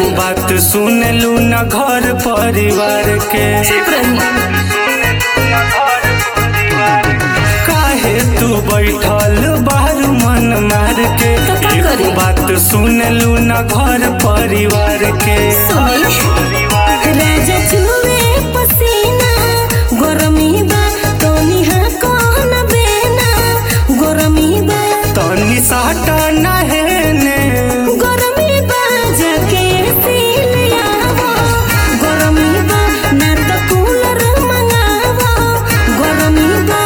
बात सुन लू न घर परिवार के चुप रही काहे तू बैठल बाहर मन मार के तो का एगो करी? बात सुन लू न घर परिवार के सुनी राजा चुवे पसीना गरमी बा तो निहा कौन बेना गरमी बा तनी साटा नहेने गरमी बा जाके सिल आवो गरमी बा ना तो कूलर मंगावो गरमी बा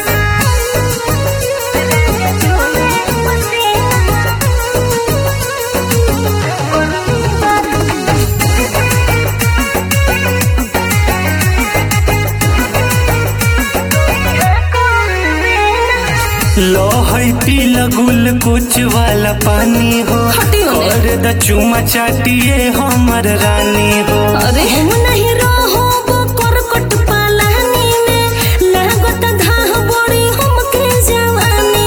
लो है पील गुल कुछ वाला पानी हो हटी होने। कर द चुमा चाटिए हमर रानी हो अरे हम नहीं रहो वो करकट पालानी में लागत धाह बड़ी हमके जवानी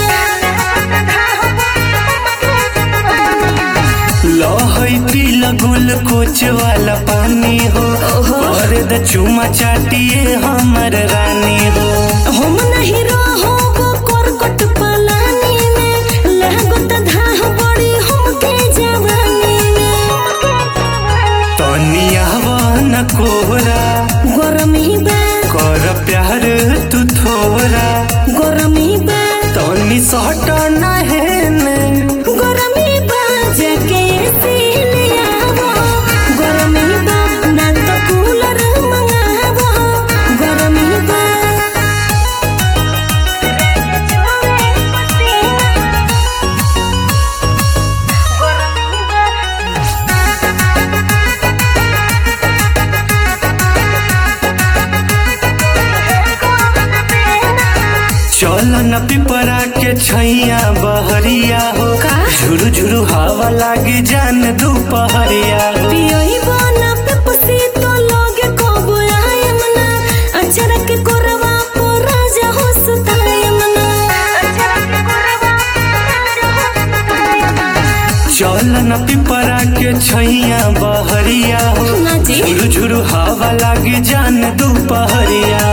में लो है पील गुल कुछ वाला पानी हो ओहो। कर द चुमा चाटिए हमर रानी हो हम नहीं रहो वो करकट पालानी में लागत धाह बड़ी हमके जवानी में तनी आवन कोहरा गरमी बा कर प्यार तू थोरा गरमी बा तनी सट नहेने गरमी बा जाके सिल आवो गरमी बा ना तो कूलर मंगावो गरमी बा चल न पिपरा के छैया बहरिया हो का? झुरु झुरु हवा लागी जान दुपहरिया हो पियोई बना पे पसी तो लोगे कबो आयम ना अचरा के कोरवा पो राजा हो सुतायम ना अचरा के कोरवा चल न पिपरा के छैया बहरिया हो ना जी झुरु झुरु हवा लागी जान दुपहरिया